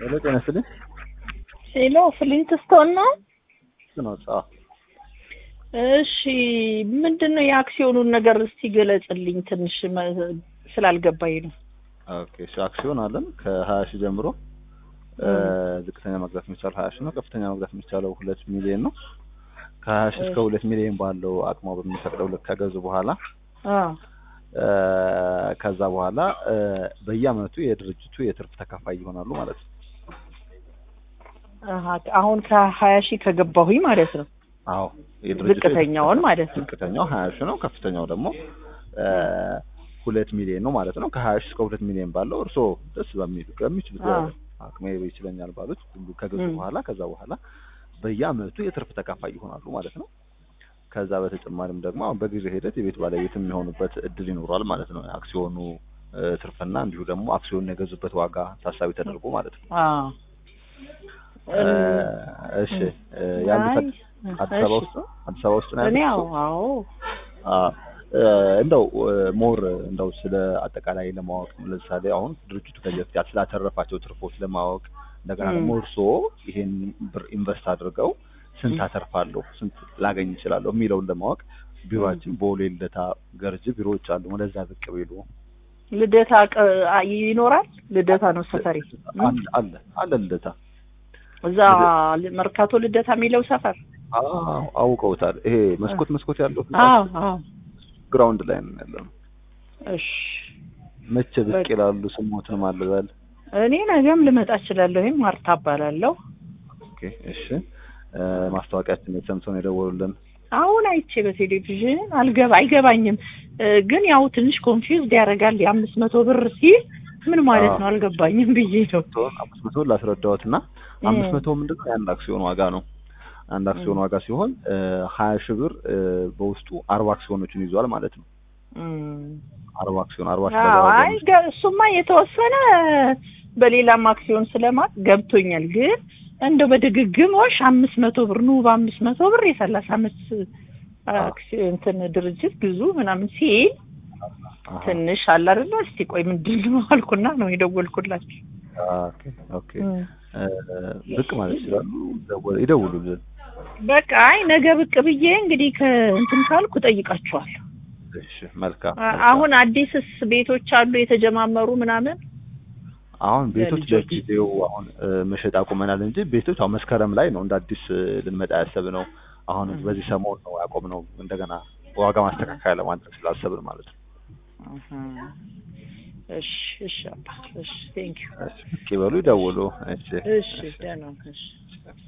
ሄሎ ጤና ይስጥልኝ። ሄሎ ፍሊንት ስቶን ነው? ነው ጻ እሺ ምንድን ነው የአክሲዮኑን ነገር እስቲ ገለጽልኝ ትንሽ መ- ስላልገባኝ ነው። ኦኬ እሺ አክሲዮን አለን ከሀያ ሺህ ጀምሮ እ፣ ዝቅተኛ መግዛት የሚቻለው ሀያ ሺህ ነው። ከፍተኛ መግዛት የሚቻለው ሁለት ሚሊዮን ነው። ከሀያ ሺህ እስከ ሁለት ሚሊዮን ባለው አቅሟ በሚፈቅደው ልክ ከገዙ በኋላ አ እ፣ ከዛ በኋላ እ፣ በየአመቱ የድርጅቱ የትርፍ ተካፋይ ይሆናሉ ማለት ነው። አሀ፣ አሁን ከሀያ ሺህ ከገባሁኝ ማለት ነው። አዎ የድርጅቱ ዝቅተኛውን የትርፍ ማለት ነው። ዝቅተኛው ሀያ ሺህ ነው። ከፍተኛው ደግሞ እ፣ ሁለት ሚሊዮን ነው ማለት ነው። ከሀያ ሺህ እስከ ሁለት ሚሊዮን ባለው እርስዎ ደስ በሚሉ በሚችሉት አዎ። አቅሜ ይችለኛል ባሉት ሁሉ ከገዙ ም። በኋላ ከዛ በኋላ በየአመቱ የትርፍ ተካፋይ ይሆናሉ ማለት ነው። ከዛ በተጨማሪም ደግሞ አሁን በጊዜ ሂደት የቤት ባለቤት የሚሆኑበት እድል ይኖሯል ማለት ነው። አክሲዮኑ እ፣ ትርፍና እንዲሁ ደግሞ አክሲዮን የገዙበት ዋጋ ታሳቢ ተደርጎ ማለት ነው። አ እ፣ እሺ እ፣ ያሉት አይ፣ አዲስ አበባ እሺ። ውስጥ ነው? አዲስ አበባ ውስጥ ነው እኔ ያሉት? አዎ አዎ አ እ፣ እንደው እ፣ ሞር እንደው ስለ አጠቃላይ ለማወቅ ለምሳሌ አሁን ድርጅቱ ከዚህ በፊት ስላተረፋቸው ትርፎች ለማወቅ እንደገና ም። ደግሞ እርስዎ ይሄን ብር ኢንቨስት አድርገው ስንት ም። አተርፋለሁ ስንት ላገኝ እችላለሁ የሚለውን ለማወቅ ቢሮአችን ቦሌ ልደታ ገርጅ ቢሮዎች አሉ። ወደዛ ብቅ ቢሉ ልደታ ቀ- አ- ይኖራል። ልደታ ነው ሰፈሪ። አለ አለ አለ ልደታ እዛ መርካቶ ልደታ የሚለው ሰፈር። አዎ አውቀውታል። ይሄ መስኮት መስኮት ያለው አዎ አዎ። ግራውንድ ላይ ነው ያለው። እሺ መቼ ብቅ በቃ። ይላሉ? ስሞትን ማልበል እኔ ነገም ልመጣ እችላለሁ። ወይም ማርታ እባላለሁ። ኦኬ እሺ እ፣ ማስታወቂያችን ሰምተው ነው የደወሉልን። አሁን አይቼ በቴሌቪዥን አልገባ አይገባኝም እ፣ ግን ያው ትንሽ ኮንፊውዝድ ያደርጋል። የአምስት መቶ ብር ሲል ምን ማለት አዎ። ነው አልገባኝም ብዬ ነው። ሲሆን አምስት መቶ ላስረዳዎት እና እ። አምስት መቶ ምንድን ነው የአንድ አክሲዮን ዋጋ ነው። አንድ አክሲዮን ዋጋ ሲሆን እ፣ ሀያ ሺህ ብር እ፣ በውስጡ አርባ አክሲዮኖችን ይዟል ማለት ነው። እም። አርባ አክሲዮን አርባ ሺህ አዎ ለገባ አይ ገ- እሱማ የተወሰነ በሌላም አክሲዮን ስለማት ገብቶኛል። ግን እንደው በድግግሞሽ አምስት መቶ ብር ኑ በአምስት መቶ ብር የሰላሳ አመት አክሲዮን እንትን ድርጅት ግዙ ምናምን ሲል አሃ። ትንሽ አለ አይደለ? እስቲ ቆይ ምንድን ነው አልኩና ነው የደወልኩላችሁ። ኦኬ ኦኬ እ፣ ብቅ ማለት ይችላሉ። ደወ- ይደውሉልን። በቃ አይ ነገ ብቅ ብዬ እንግዲህ ከእንትን ካልኩ እጠይቃችኋለሁ። እሺ መልካም አ- መልካም። አሁን አዲስስ ቤቶች አሉ የተጀማመሩ ምናምን አሁን ቤቶች ለልጆች። ለጊዜው አሁን እ፣ መሸጥ አቁመናል እንጂ ቤቶች አሁን መስከረም ላይ ነው እንደ አዲስ እ፣ ልንመጣ ያሰብነው። አሁን 음. በዚህ ሰሞን ነው ያቆምነው እንደገና ዋጋ ማስተካከያ ለማድረግ ስላሰብን ማለት ነው። አሀ። እሺ እሺ አባ እሺ ቴንክ ዩ እሺ ብቅ ይበሉ፣ ይደውሉ። እሺ እሺ ደህና እሺ